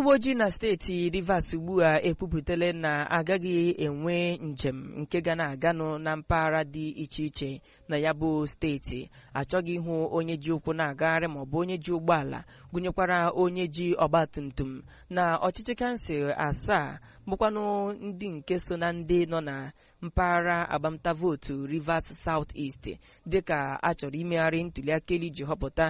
uwe ojii na steeti Rivers ugbu a ekwupụtala na agaghị enwe njem nke ga na-aganụ na mpaghara dị iche iche na ya bụ steeti achọghị ịhụ onye ji ụkwụ na-agagharị maọbụ onye ji ụgbọala gụnyekwara onye ji ọgbatumtum na ọchịchị kansụl asaa bụkwanụ ndị nke so na ndị nọ na mpaghara agbamta vootu Rivers South East dịka a chọrọ imegharị ntuliaka elu iji họpụta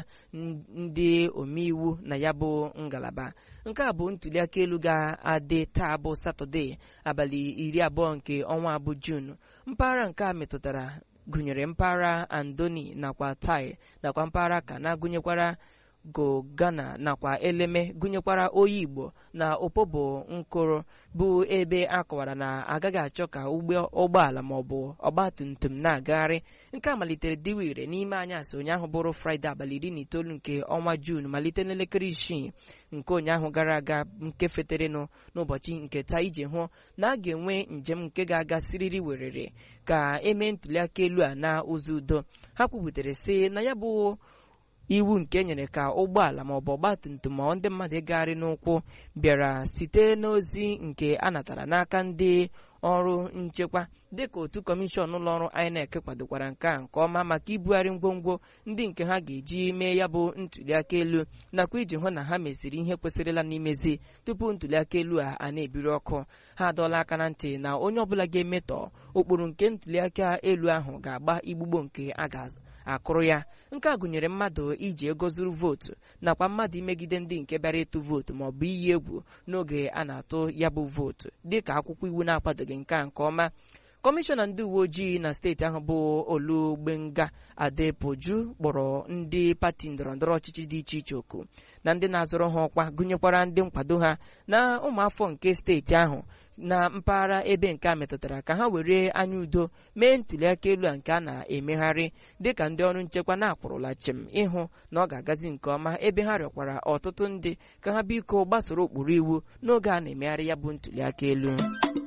ndị omeiwu na ya bụ ngalaba nke a bụ ntuliaka elu ga-adị taa bụ satọde abalị iri abụọ nke ọnwa abụ Jun mpaghara nke a metụtara gụnyere mpaghara Andoni nakwa Tai nakwa mpaghara Kana gụnyekwara Gogana nakwa Eleme gụnyekwara oyi Igbo na Opobo Nkoro bụ ebe a kọwara na agaghị achọ ka ụgbọala maọbụ ọgbatumtum na-agagharị nke a malitere dịwa ire n'ime anyasị ụnyaahụ bụrụ Fraịde abalị iri na itoolu nke ọnwa Juun malite n'elekere isii nke ụnyaahụ gara aga nke feterenụ n'ụbọchị nke taa iji hụ na a ga-enwe njem nke ga-aga siriri werere ka emee ntuliaka elu a na ụzọ udo ha kwubutere sị na ya bụ iwu nke nyere ka ụgbọala maọbụ ọgbatumtum ma ndị mmadụ ịgagharị n'ụkwụ bịara site n'ozi nke a natara n'aka ndị ọrụ nchekwa dịka otu kọmishọn ụlọọrụ INEC kwadokwara nke a nke ọma maka ibugharị ngwongwo ndị nke ha ga-eji mee ya bụ ntuliaka elu nakwa iji hụ na ha meziri ihe kwesịrịla n'imezi tupu ntuliaka elu a a na-ebiri ọkụ ha adọọla aka na ntị na onye ọbụla ga-emetọ ụkpụrụ nke ntuliaka elu ahụ ga-agba igbugbo nke a ga-azụ akụrụ ya nke a gụnyere mmadụ iji ego zuru vootu nakwa mmadụ imegide ndị nke bịara ịtụ vootu maọbụ iyi egwu n'oge a na-atụ ya bụ vootu dịka akwụkwọ iwu na-akwadoghị nke a nke ọma kọmishọna ndị uwe ojii na steeti ahụ bụ olugbenga adepoju kpọrọ ndị pati ndọrọndọrọ ọchịchị dị iche iche oku na ndị na-azọrọ ha ọkwa gụnyekwara ndị nkwado ha na ụmụafọ nke steeti ahụ na mpaghara ebe nke a metụtara ka ha were anya udo mee ntuliaka elu a nke a na-emegharị dịka ndị ọrụ nchekwa na-akpụrụla chem ịhụ na ọ ga-agazi nke ọma ebe ha rịọkwara ọtụtụ ndị ka ha biko gbasoro ụkpụrụ iwu n'oge a na-emegharị ya bụ ntuliaka elu